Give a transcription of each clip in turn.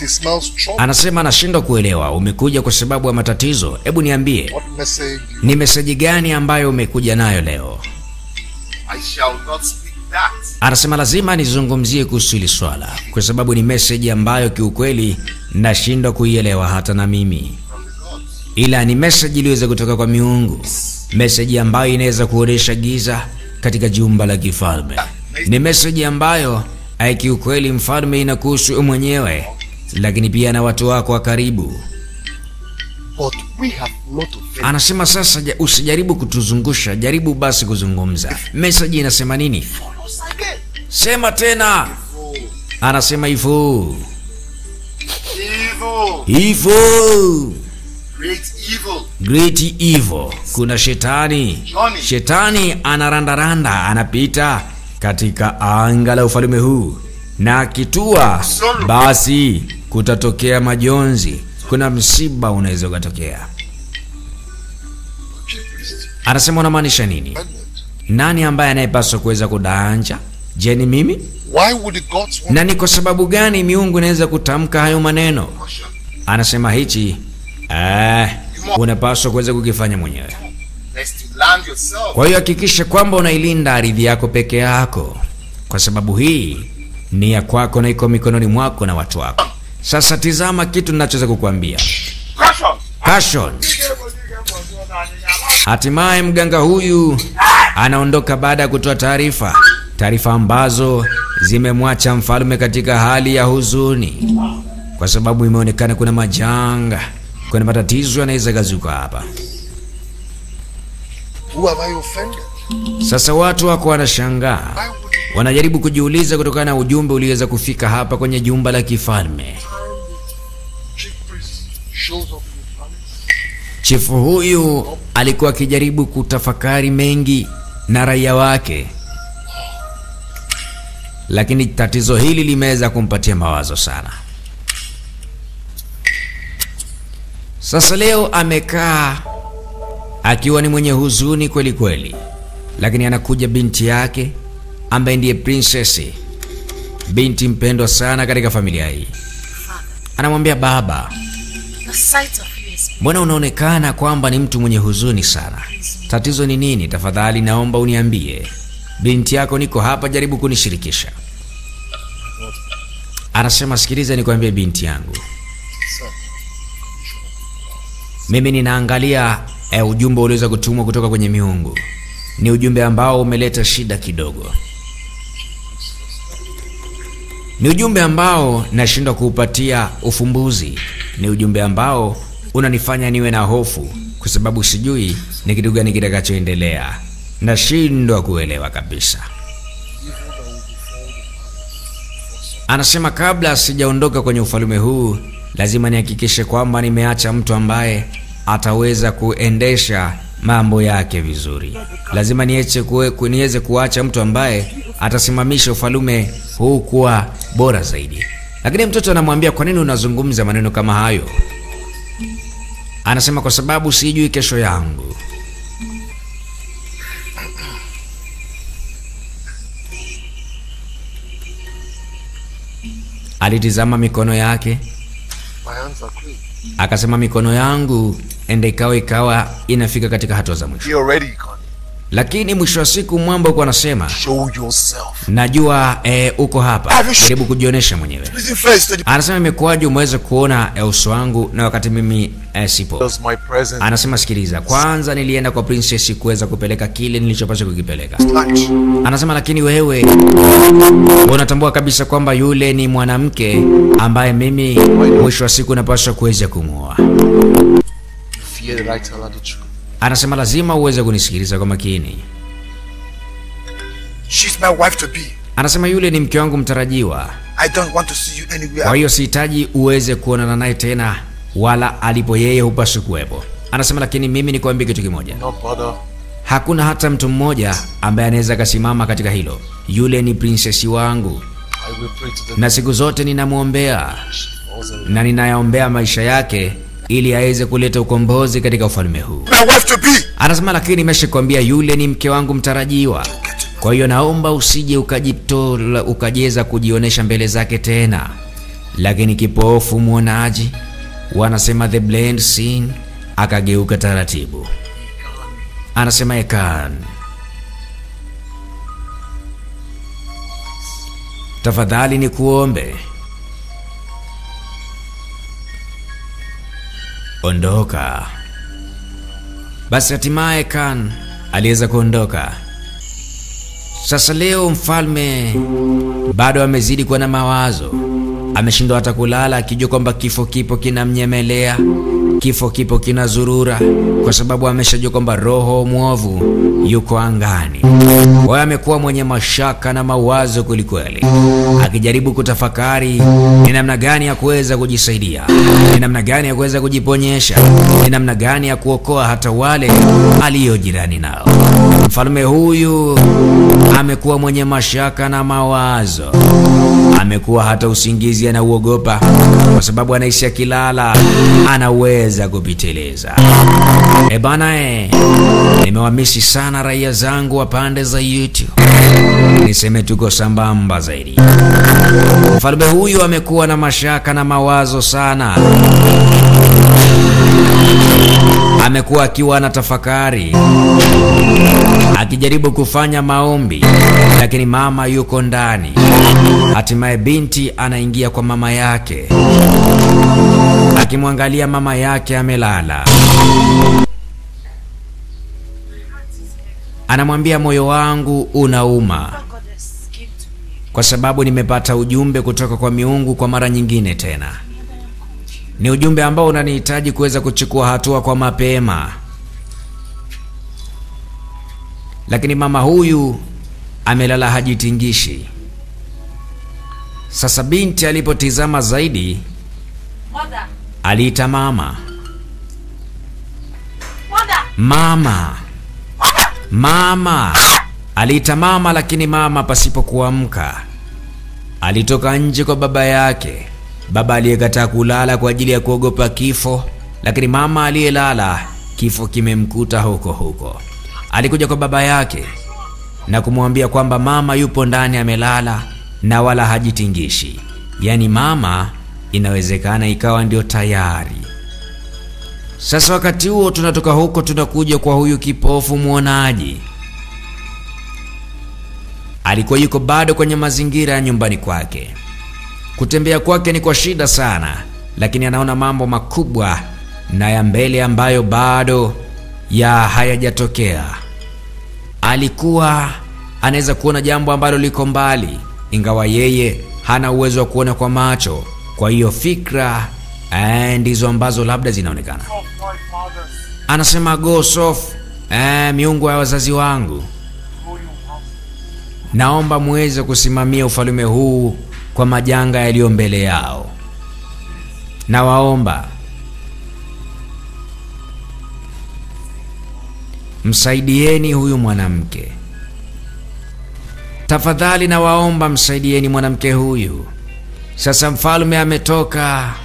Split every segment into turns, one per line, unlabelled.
He smells trouble.
Anasema anashindwa kuelewa, umekuja kwa sababu ya matatizo? Hebu niambie,
What message you
ni meseji gani ambayo umekuja nayo leo?
I shall not speak that.
Anasema lazima nizungumzie kuhusu hili swala kwa sababu ni meseji ambayo kiukweli nashindwa kuielewa hata na mimi,
from the gods.
ila ni meseji iliyoweza kutoka kwa miungu, meseji ambayo inaweza kuonesha giza katika jumba la kifalme. Ni meseji ambayo ai, kiukweli mfalme inakuhusu wewe mwenyewe, lakini pia na watu wako wa karibu.
But we have not offended.
Anasema sasa, ja- usijaribu kutuzungusha, jaribu basi kuzungumza. Meseji inasema nini?
Follow us again.
Sema tena.
Evil.
Anasema hivyo
Evil.
hivyo
Great evil.
great evil. Kuna shetani.
Johnny.
Shetani anarandaranda, anapita katika anga la ufalme huu, na akitua, basi kutatokea majonzi. Kuna msiba unaweza ukatokea.
Chief priest.
Anasema unamaanisha nini?
Amendment.
Nani ambaye anayepaswa kuweza kudaanja? Je, ni mimi?
Why would the gods want
Na ni kwa sababu gani miungu inaweza kutamka hayo maneno?
Caution.
Anasema hichi eh, unapaswa kuweza kukifanya mwenyewe.
Lest you land yourself.
Kwa hiyo hakikisha kwamba unailinda ardhi yako peke yako, kwa sababu hii ni ya kwako na iko mikononi mwako na watu wako. Sasa tizama kitu ninachoweza kukuambia.
Caution.
Caution. Hatimaye mganga huyu anaondoka baada ya kutoa taarifa, taarifa ambazo zimemwacha mfalme katika hali ya huzuni, kwa sababu imeonekana kuna majanga, kuna matatizo yanaweza gazuka hapa.
Who have I offended?
Sasa watu wako wanashangaa,
Why would you
wanajaribu kujiuliza kutokana na ujumbe uliweza kufika hapa kwenye jumba la kifalme.
chief priest shows up in the palace?
Chifu huyu alikuwa akijaribu kutafakari mengi na raia wake, lakini tatizo hili limeweza kumpatia mawazo sana. Sasa leo amekaa akiwa ni mwenye huzuni kweli kweli, lakini anakuja binti yake ambaye ndiye prinsesi, binti mpendwa sana katika familia hii. Anamwambia baba,
The sight of you is
Mbona unaonekana kwamba ni mtu mwenye huzuni sana? Tatizo ni nini? Tafadhali naomba uniambie. Binti yako niko hapa, jaribu kunishirikisha. Anasema, sikiliza nikwambie binti yangu,
Sir,
mimi ninaangalia eh, ujumbe uliweza kutumwa kutoka kwenye miungu. Ni ujumbe ambao umeleta shida kidogo, ni ujumbe ambao nashindwa kuupatia ufumbuzi, ni ujumbe ambao unanifanya niwe na hofu, kwa sababu sijui ni kitu gani kitakachoendelea. Nashindwa kuelewa kabisa. Anasema kabla sijaondoka kwenye ufalme huu, lazima nihakikishe kwamba nimeacha mtu ambaye ataweza kuendesha mambo yake vizuri. Lazima niache kue, ku- niweze kuacha mtu ambaye atasimamisha ufalme huu kuwa bora zaidi. Lakini mtoto anamwambia, kwa nini unazungumza maneno kama hayo? Anasema kwa sababu sijui kesho yangu. Alitizama mikono yake
my hands are clean.
akasema, mikono yangu ende ikawa ikawa inafika katika hatua za mwisho.
Be already, Connie.
Lakini mwisho wa siku mwamba uko anasema,
Show yourself.
najua eh, uko hapa, jaribu kujionyesha mwenyewe.
Listen first to the
Anasema imekuwaje umeweza kuona eh, uso wangu na wakati mimi eh, sipo?
does my presence
Anasema sikiliza, kwanza nilienda kwa princess kuweza kupeleka kile nilichopaswa kukipeleka.
touch.
Anasema lakini wewe unatambua kabisa kwamba yule ni mwanamke ambaye mimi mwisho wa siku napaswa kuweza kumwoa.
Fear that I tell her the truth.
Anasema lazima uweze kunisikiliza kwa makini.
She's my wife to be.
Anasema yule ni mke wangu mtarajiwa,
I don't want to see you
kwa
anywhere.
hiyo sihitaji uweze kuonana naye tena, wala alipo yeye hupaswi kuwepo. Anasema lakini mimi nikwambie kitu kimoja,
No bother.
hakuna hata mtu mmoja ambaye anaweza akasimama katika hilo. Yule ni prinsesi wangu,
I will pray to the
na siku zote ninamwombea
she falls in love.
na ninayaombea maisha yake ili aweze kuleta ukombozi katika ufalme huu.
My wife to be.
Anasema lakini nimeshakwambia yule ni mke wangu mtarajiwa, kwa hiyo naomba usije ukajitola ukajeza kujionyesha mbele zake tena. lakini kipofu mwonaji, wanasema the blind seen, akageuka taratibu. Anasema Ekan, tafadhali ni kuombe, ondoka. Basi hatimaye Kan aliweza kuondoka. Sasa leo mfalme bado amezidi kuwa na mawazo, ameshindwa hata kulala, akijua kwamba kifo kipo kinamnyemelea, kifo kipo kinazurura, kwa sababu ameshajua kwamba roho mwovu yuko angani. Kwa hiyo amekuwa mwenye mashaka na mawazo kwelikweli, akijaribu kutafakari ni namna gani ya kuweza kujisaidia, ni namna gani ya kuweza kujiponyesha, ni namna gani ya kuokoa hata wale aliyo jirani nao. Mfalme huyu amekuwa mwenye mashaka na mawazo, amekuwa hata usingizi anauogopa, kwa sababu anahisi akilala anaweza kupiteleza. E bana, e, nimewamisi sana raia zangu wa pande za YouTube, niseme tuko sambamba zaidi. Mfalme huyu amekuwa na mashaka na mawazo sana, amekuwa akiwa na tafakari akijaribu kufanya maombi, lakini mama yuko ndani. Hatimaye binti anaingia kwa mama yake, akimwangalia mama yake amelala. Anamwambia, moyo wangu unauma
Goddess came to me.
kwa sababu nimepata ujumbe kutoka kwa miungu kwa mara nyingine tena. Ni ujumbe ambao unanihitaji kuweza kuchukua hatua kwa mapema, lakini mama huyu amelala hajitingishi. Sasa binti alipotizama zaidi,
Mother,
aliita mama,
mother,
mama, mama. Aliita mama, lakini mama pasipo kuamka alitoka nje kwa baba yake, baba aliyekataa kulala kwa ajili ya kuogopa kifo, lakini mama aliyelala kifo kimemkuta huko huko. Alikuja kwa baba yake na kumwambia kwamba mama yupo ndani amelala na wala hajitingishi, yaani mama inawezekana ikawa ndio tayari. Sasa wakati huo tunatoka huko tunakuja kwa huyu kipofu mwonaji. Alikuwa yuko bado kwenye mazingira ya nyumbani kwake. Kutembea kwake ni kwa shida sana, lakini anaona mambo makubwa na ya mbele ambayo bado ya hayajatokea. Alikuwa anaweza kuona jambo ambalo liko mbali, ingawa yeye hana uwezo wa kuona kwa macho. Kwa hiyo fikra eh, ndizo ambazo labda zinaonekana.
of my fathers,
Anasema go sof, eh, miungu ya wazazi wangu,
who you have
naomba muweze kusimamia ufalme huu kwa majanga yaliyo mbele yao. Nawaomba msaidieni huyu mwanamke tafadhali, nawaomba msaidieni mwanamke huyu. Sasa mfalme ametoka.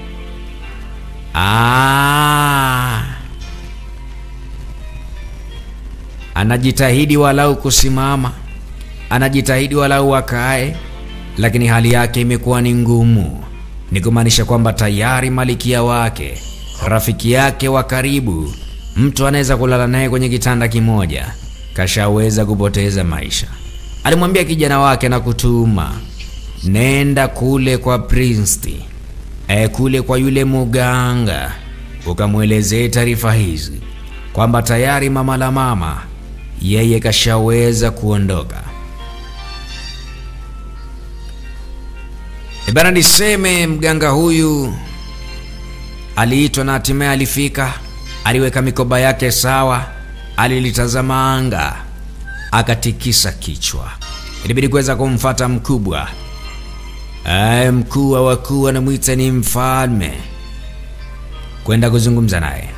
Ah, anajitahidi walau kusimama, anajitahidi walau akae, lakini hali yake imekuwa ni ngumu. Ni kumaanisha kwamba tayari malikia wake, rafiki yake wa karibu, mtu anaweza kulala naye kwenye kitanda kimoja, kashaweza kupoteza maisha. Alimwambia kijana wake na kutuma, nenda kule kwa Prince e, kule kwa yule muganga, ukamwelezee taarifa hizi kwamba tayari mama la mama yeye kashaweza kuondoka. E bana, niseme mganga huyu aliitwa na hatimaye alifika, aliweka mikoba yake sawa, alilitazama anga, akatikisa kichwa. Ilibidi kuweza kumfata mkubwa Aye, mkuu wa wakuu anamwita ni mfalme, kwenda kuzungumza naye.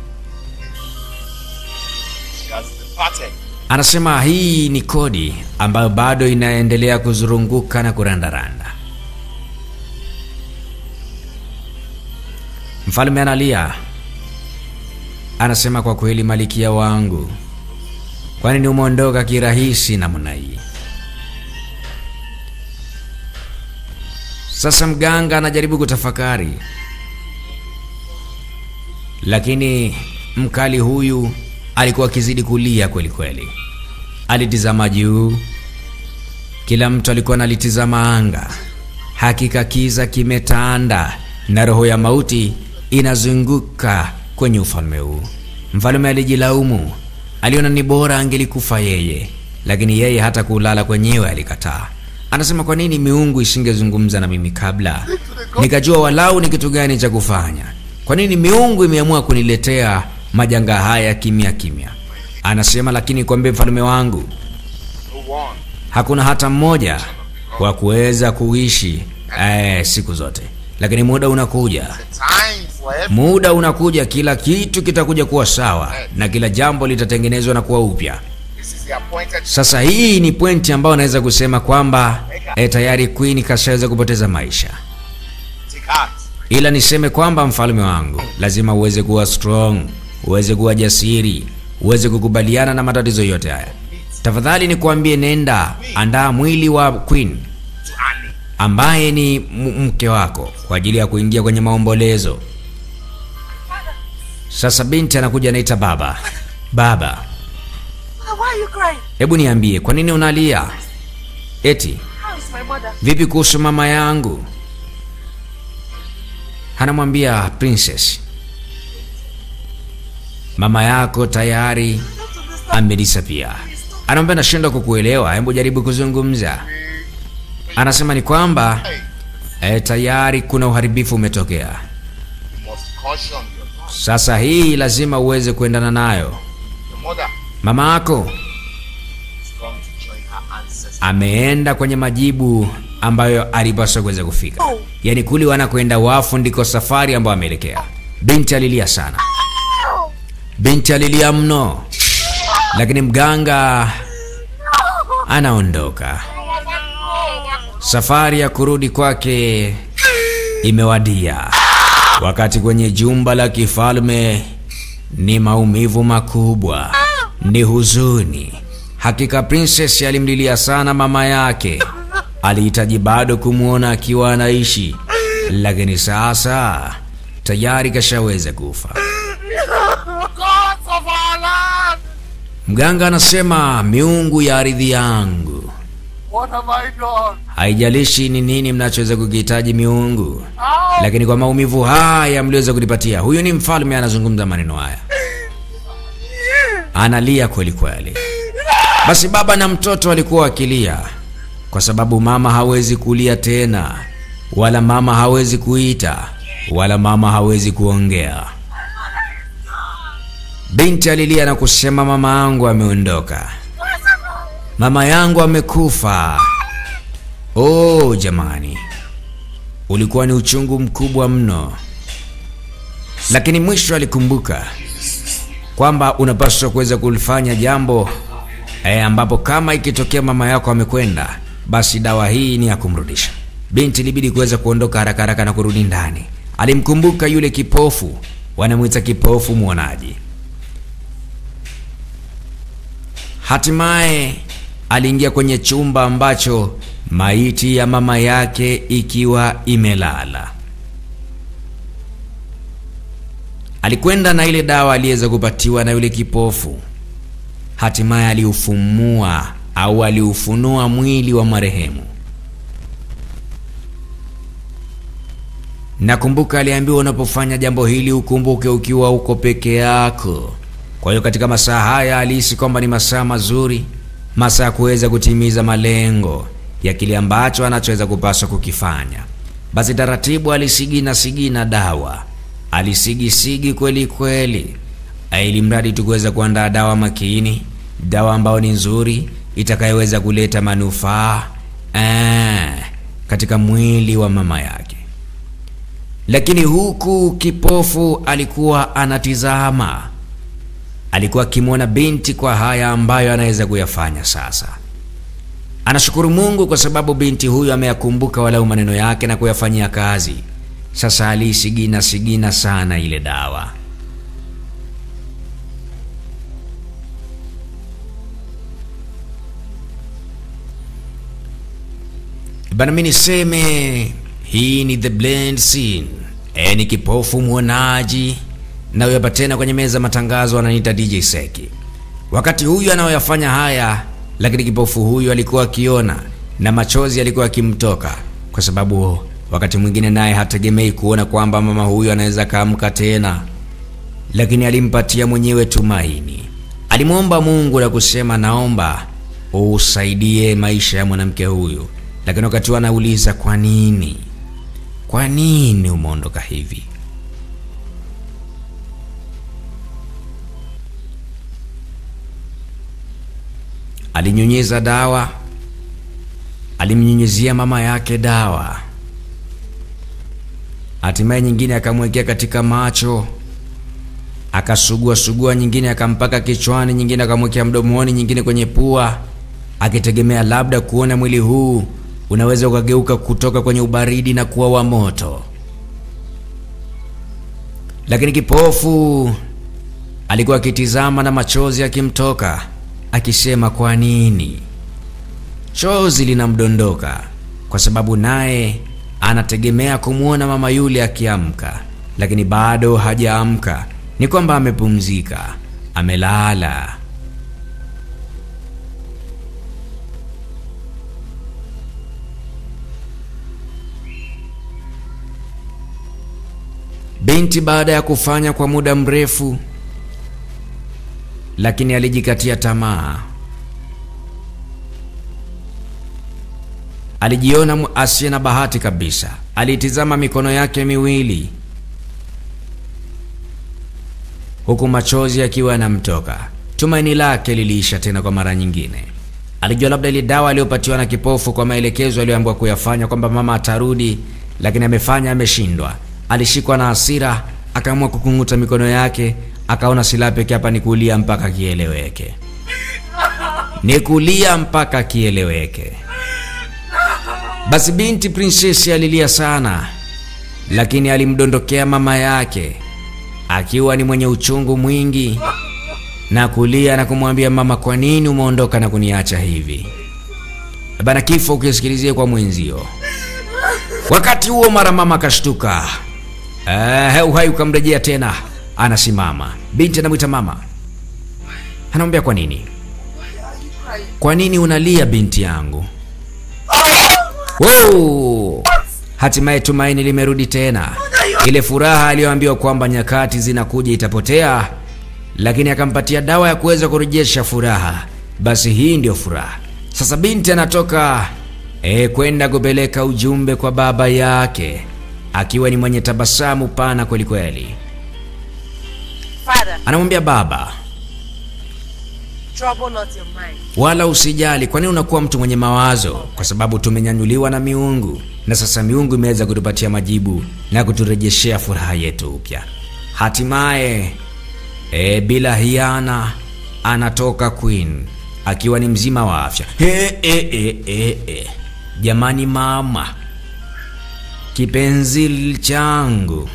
He has departed.
Anasema hii ni kodi ambayo bado inaendelea kuzurunguka na kurandaranda. Mfalme analia, anasema kwa kweli, malikia wangu, kwani ni umeondoka kirahisi namna hii? Sasa mganga anajaribu kutafakari, lakini mkali huyu alikuwa akizidi kulia kweli kweli. Alitizama juu, kila mtu alikuwa analitizama anga. Hakika kiza kimetanda na roho ya mauti inazunguka kwenye ufalme huu. Mfalme alijilaumu, aliona ni bora angelikufa yeye, lakini yeye hata kulala kwenyewe alikataa. Anasema, kwa nini miungu isingezungumza na mimi kabla, nikajua walau ni kitu gani cha kufanya? Kwa nini miungu imeamua kuniletea majanga haya kimya kimya? Anasema, lakini kwambie mfalme wangu,
No one.
hakuna hata mmoja wa kuweza kuishi eh, siku zote, lakini muda unakuja,
The time for every
muda unakuja, kila kitu kitakuja kuwa sawa na kila jambo litatengenezwa na kuwa upya.
this is the appointed
Sasa hii ni pointi ambayo naweza kusema kwamba eh, tayari Queen kashaweza kupoteza maisha,
take heart.
ila niseme kwamba mfalme wangu, lazima uweze kuwa strong, uweze kuwa jasiri, uweze kukubaliana na matatizo yote haya. Tafadhali nikuambie, nenda andaa mwili wa Queen
To Annie.
ambaye ni m- mke wako kwa ajili ya kuingia kwenye maombolezo. Sasa binti anakuja anaita baba, baba,
Mother, why are you crying?
hebu niambie kwa nini unalia? Eti
How is my mother?
vipi kuhusu mama yangu? Anamwambia princess, mama yako tayari amedisapia. Anamwambia nashindwa kukuelewa, hebu jaribu kuzungumza. Anasema ni kwamba e, tayari kuna uharibifu umetokea.
You must caution your daughter.
Sasa hii lazima uweze kuendana nayo.
Your mother
Mama yako
is going to join her ancestors.
ameenda kwenye majibu ambayo alipaswa kuweza kufika, yaani kule wanakwenda wafu ndiko safari ambayo ameelekea. Binti alilia sana, binti alilia mno, lakini mganga anaondoka. Safari ya kurudi kwake imewadia. Wakati kwenye jumba la kifalme ni maumivu makubwa, ni huzuni. Hakika princess alimlilia sana mama yake, alihitaji bado kumwona akiwa anaishi, lakini sasa tayari kashaweza kufa.
Gods of our land!
Mganga anasema, miungu ya ardhi yangu,
What have I done?
haijalishi ni nini mnachoweza kukihitaji miungu,
How?
lakini kwa maumivu haya mliweza kunipatia. Huyu ni mfalme anazungumza maneno haya, analia kweli kweli. Basi baba na mtoto walikuwa wakilia kwa sababu mama hawezi kulia tena, wala mama hawezi kuita, wala mama hawezi kuongea. Binti alilia na kusema, mama yangu ameondoka, mama yangu amekufa. Oh jamani, ulikuwa ni uchungu mkubwa mno, lakini mwisho alikumbuka kwamba unapaswa kuweza kulifanya jambo e, ambapo kama ikitokea mama yako amekwenda, basi dawa hii ni ya kumrudisha. Binti ilibidi kuweza kuondoka haraka haraka na kurudi ndani. Alimkumbuka yule kipofu, wanamwita kipofu mwonaji. Hatimaye aliingia kwenye chumba ambacho maiti ya mama yake ikiwa imelala. Alikwenda na ile dawa aliyeweza kupatiwa na yule kipofu. Hatimaye aliufumua au aliufunua mwili wa marehemu. Nakumbuka aliambiwa unapofanya jambo hili ukumbuke ukiwa uko peke yako. Kwa hiyo katika masaa haya alihisi kwamba ni masaa mazuri, masaa ya kuweza kutimiza malengo ya kile ambacho anachoweza kupaswa kukifanya. Basi taratibu alisigina sigina dawa, alisigisigi kweli kweli, ili mradi tu kuweza kuandaa dawa makini, dawa ambayo ni nzuri itakayoweza kuleta manufaa eh, katika mwili wa mama yake. Lakini huku kipofu alikuwa anatizama, alikuwa akimwona binti kwa haya ambayo anaweza kuyafanya sasa. Anashukuru Mungu kwa sababu binti huyu ameyakumbuka walau maneno yake na kuyafanyia kazi. Sasa aliisigina sigina sana ile dawa. Bana, mimi niseme Hii ni The Blend Scene. E, ni kipofu mwonaji na huyu hapa tena kwenye meza matangazo ananiita DJ Seki. Wakati huyu anayoyafanya haya, lakini kipofu huyu alikuwa akiona na machozi alikuwa akimtoka, kwa sababu wakati mwingine naye hategemei kuona kwamba mama huyu anaweza kaamka tena, lakini alimpatia mwenyewe tumaini. Alimwomba Mungu na kusema, naomba usaidie maisha ya mwanamke huyu, lakini wakati huo anauliza kwa nini, kwa nini umeondoka hivi? Alinyunyiza dawa, alimnyunyizia mama yake dawa, hatimaye nyingine akamwekea katika macho, akasugua sugua, nyingine akampaka kichwani, nyingine akamwekea mdomoni, nyingine kwenye pua, akitegemea labda kuona mwili huu unaweza ukageuka kutoka kwenye ubaridi na kuwa wa moto. Lakini kipofu alikuwa akitizama na machozi akimtoka, akisema kwa nini? Chozi linamdondoka kwa sababu naye anategemea kumwona mama yule akiamka, lakini bado hajaamka. Ni kwamba amepumzika, amelala. Binti baada ya kufanya kwa muda mrefu, lakini alijikatia tamaa. Alijiona mu- asiye na bahati kabisa. Alitizama mikono yake miwili huku machozi yakiwa yanamtoka. Tumaini lake liliisha tena kwa mara nyingine. Alijua labda ile dawa aliyopatiwa na kipofu kwa maelekezo aliyoambiwa kuyafanya kwamba mama atarudi, lakini amefanya, ameshindwa. Alishikwa na hasira, akaamua kukung'uta mikono yake, akaona silaha pekee hapa ni kulia mpaka kieleweke, ni kulia mpaka kieleweke. Basi binti prinsesi alilia sana, lakini alimdondokea mama yake akiwa ni mwenye uchungu mwingi na kulia na kumwambia mama, kwa nini umeondoka na kuniacha hivi? Bana, kifo ukisikilizie kwa mwenzio. Wakati huo mara mama akashtuka, eh, uhai ukamrejea tena, anasimama. Binti anamwita mama, anamwambia kwa nini, kwa nini unalia binti yangu? Wow! Hatimaye tumaini limerudi tena. Ile furaha aliyoambiwa kwamba nyakati zinakuja itapotea, lakini akampatia dawa ya kuweza kurejesha furaha. Basi hii ndio furaha. Sasa binti anatoka e, kwenda kupeleka ujumbe kwa baba yake akiwa ni mwenye tabasamu pana kweli kweli.
Father,
Anamwambia baba,
trouble not your mind.
wala usijali. Kwa nini unakuwa mtu mwenye mawazo? Kwa sababu tumenyanyuliwa na miungu, na sasa miungu imeweza kutupatia majibu na kuturejeshea furaha yetu upya. Hatimaye e, bila hiana anatoka Queen akiwa ni mzima wa afya. He, e, e, e, e. Jamani mama, kipenzi changu,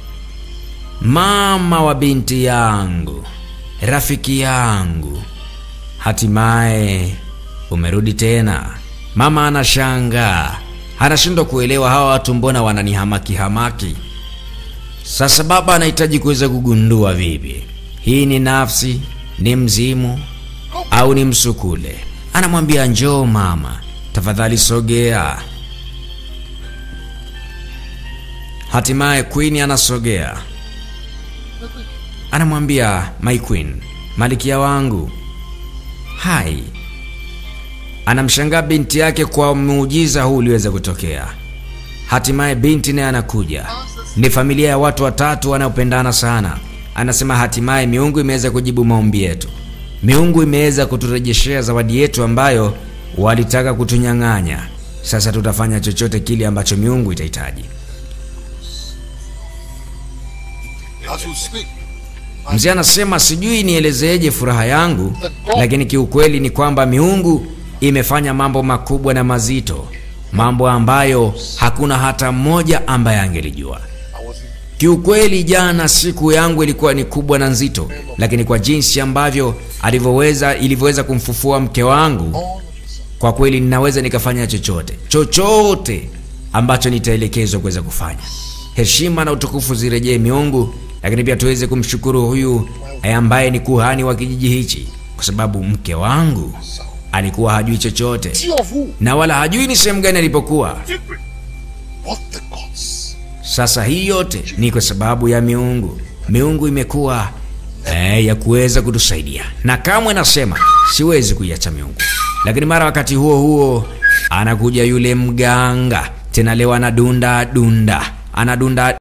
mama wa binti yangu, rafiki yangu Hatimaye umerudi tena. Mama anashangaa, anashindwa kuelewa hawa watu mbona wananihamaki hamaki. Sasa baba anahitaji kuweza kugundua vipi hii ni nafsi, ni mzimu au ni msukule. Anamwambia njoo mama, tafadhali sogea. Hatimaye Queen anasogea, anamwambia my queen, malikia wangu hai. Anamshangaa binti yake kwa muujiza huu uliweza kutokea. Hatimaye binti naye anakuja, ni familia ya watu watatu wanaopendana sana. Anasema hatimaye miungu imeweza kujibu maombi yetu, miungu imeweza kuturejeshea zawadi yetu ambayo walitaka kutunyang'anya. Sasa tutafanya chochote kile ambacho miungu itahitaji.
As we speak,
Mzee anasema sijui nielezeje furaha yangu, lakini kiukweli ni kwamba miungu imefanya mambo makubwa na mazito, mambo ambayo hakuna hata mmoja ambaye angelijua.
I was in
Kiukweli jana siku yangu ilikuwa ni kubwa na nzito, lakini kwa jinsi ambavyo alivyoweza ilivyoweza kumfufua mke wangu,
all of a sudden.
kwa kweli ninaweza nikafanya chochote chochote ambacho nitaelekezwa kuweza kufanya. Heshima na utukufu zirejee miungu, lakini pia tuweze kumshukuru huyu eh, ambaye ni kuhani wa kijiji hichi, kwa sababu mke wangu alikuwa hajui chochote
Tea of who?
na wala hajui ni sehemu gani alipokuwa.
What the gods?
Sasa hii yote ni kwa sababu ya miungu. Miungu imekuwa eh, ya kuweza kutusaidia, na kamwe nasema siwezi kuiacha miungu. Lakini mara wakati huo huo anakuja yule mganga tena, leo anadunda dunda, anadunda